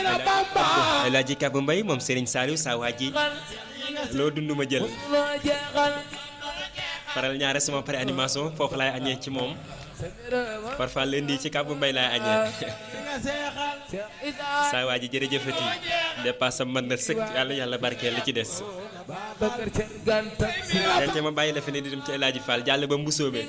El Hadji Kabou Mbaye moom Serigne Saliou saa waa ji loo dund ma jël faral ñaare sama pare animation foofu laay añee ci moom parfois lundi ci Kabou Mbaye laay añee saa waa ji jërëjëfati dépasse mën na sëkk yàlla yàlla barkeel li ci des te ma bàyyi la fi ne di dem ci El Hadji Fall jàll ba mbusoobe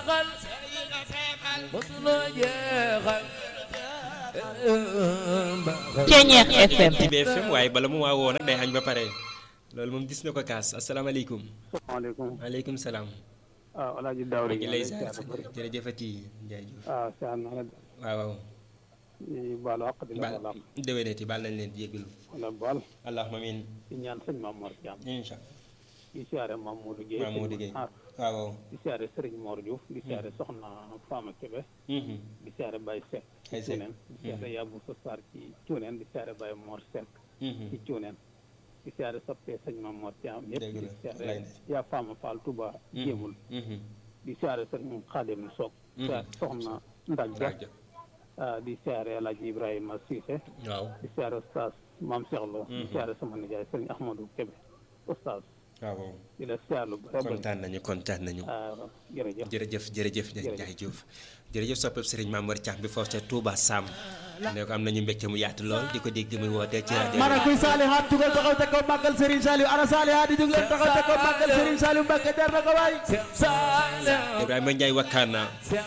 Ceñeex FM ci BFM waaye bala mu waa woo nag day añ ba pare loolu moom gis na ko kaas asalaamaaleykum salaamaaleykum maaleykum salaam waaw alaaji Daawda maa ngi lay ziar jërëjëfati Ndiaye Diouf waaw siyaar naa la waaw waaw di baalu àq di la baal baal àq déwénati baal nañ leen jégalu wala baal allahumma amiin di ñaan sëñ Maam Mor Thiam incha di siyaare Maam Modou Guèye allah moo diggéey ah waaw waaw di siyaare Serigne Mor Diouf di siyaare Soxna Fama Kébé Mhm. di siyaare Baye Seck Baye ci Seck. Cuuneen di siyaare Yabou Sassar ci Cuuneen di siyaare Baye Mor Seck Mhm. ci Cuuneen di siyaare soppee sëñ Maam Mor Thiam yëpp Dëgg di la, siyaare lay yaa Fama Fall Touba Mhm. jéemul Mhm. di siyaare Serigne Khadim Sock Mhm. siyaare Soxna Ndag Dia rajo ah, di siyaare El Hadji Ibrahima Cissé waaw di siyaare Oustaz Maam Cheikh Lo di Mhm. siyaare sama nijaay Serigne Ahmadou Kébé Oustaz waaw waaw di la siyaare lu bëri bëri kontaan nañu kontaan nañu ah, jërëjëf jërëjëf jërëjëf Ndiaye Diouf jërëjëf soppeb Serigne Mamour Thiam bi foofu ca Touba Sam ne ko am nañu mbégte mu yaatu lool di ko dégg muy wootee ci rajo mana kuy saalihaat jugal taxaw te ko màggal Serigne Saliou ana saalihaat yi jug leen taxaw te ko màggal Serigne Saliou Mbacke jar na ko waay Ibrahima Ndiaye wakkaana